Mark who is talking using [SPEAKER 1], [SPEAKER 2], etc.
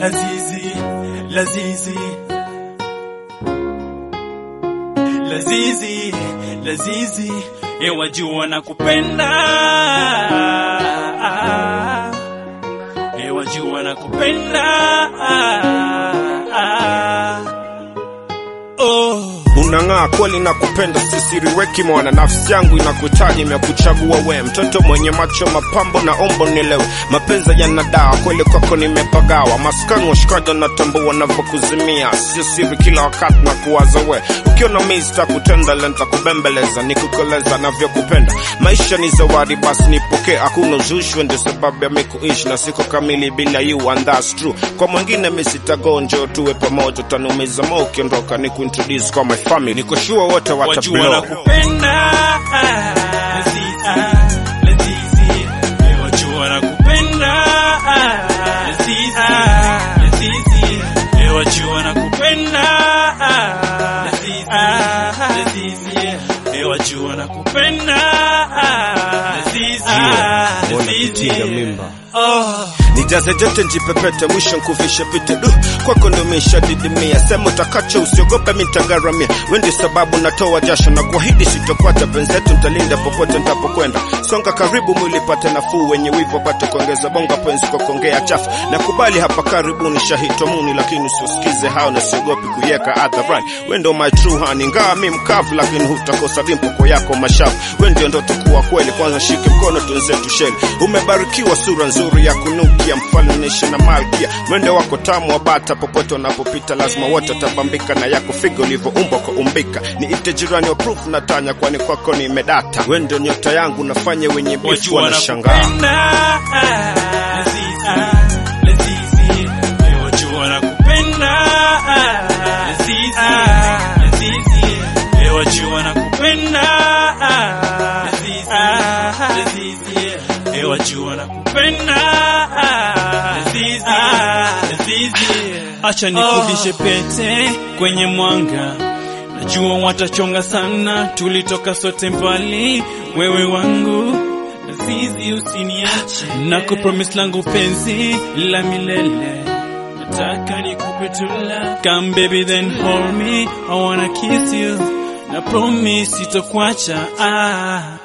[SPEAKER 1] Lazizi, Lazizi, Lazizi, Lazizi, ewajua na kupenda, ewajua na kupenda. Oh.
[SPEAKER 2] Unang'aa kweli na kupenda, sisiriweki mwana, nafsi yangu inakuhitaji, imekuchagua we, mtoto mwenye macho mapambo na ombo nilewe, mapenzi yana dawa kweli, kwako nimepagawa, maskani washikaji natambua navyokuzimia, sio siri, kila wakati na kuwaza we, ukiona mimi sitakutenda le nitakubembeleza, nikukoleza navyokupenda, maisha ni zawadi, basi nipokee, hakuna uzushwe, ndio sababu ya mimi kuishi na siko kamili bila you and that's true. Kwa mwingine mimi sitagonjo, tuwe pamoja, utanumiza moyo ukiondoka, ni kuintroduce kwa my family, niko sure wote
[SPEAKER 1] wajua
[SPEAKER 2] watablow.
[SPEAKER 1] na kupenda Lazizi, Lazizi, wajua na kupenda Lazizi, Lazizi, wajua na kupenda Lazizi, Lazizi, wajua na kupenda Lazizi,
[SPEAKER 2] Mbona kutinga
[SPEAKER 1] Lazizi.
[SPEAKER 2] mimba
[SPEAKER 1] Oh.
[SPEAKER 2] nijaze jote njipepete mwisho nkuvishe pite du kwako ndo didimia sema utakacho usiogope mitagaramia wendi sababu natoa jasho na kuahidi sitokwata penzetu ntalinda popote ntapokwenda songa karibu mwili pate nafuu wenye wivo pate kuongeza bonga penzi kwa kuongea chafu nakubali hapa karibuni shahitomuni lakini usiosikize hao na siogopi kuyeka hadharani wendo my true honey ngaa mi mkavu lakini hutakosa vimpoko yako mashavu wendio ndo tukuwa kweli kwanza shike mkono tunzetu sheli umebarikiwa sura nzuri ya kunukia mfalmenishe na malkia mwendo wako tamu wa bata popote unapopita lazima wote watabambika na yako figo ulivyoumbwa kwa umbika ni ite jirani wa proof na tanya kwani kwako ni medata wendo nyota yangu nafanya wenye bifu
[SPEAKER 1] wajua na
[SPEAKER 2] wanashangaa
[SPEAKER 1] kupenda Lazizi, Lazizi, wajua na kupenda Lazizi, Lazizi, wajua na kupenda Lazizi, Lazizi, wajua na kupenda Lazizi, Lazizi, acha nikuvishe pete kwenye mwanga Najua watachonga sana, tulitoka sote mbali, wewe wangu Lazizi, usiniache na kupromise langu penzi la milele, nataka nikupe tu love. Come baby then hold me, I wanna kiss you, na promise sitokuacha ah.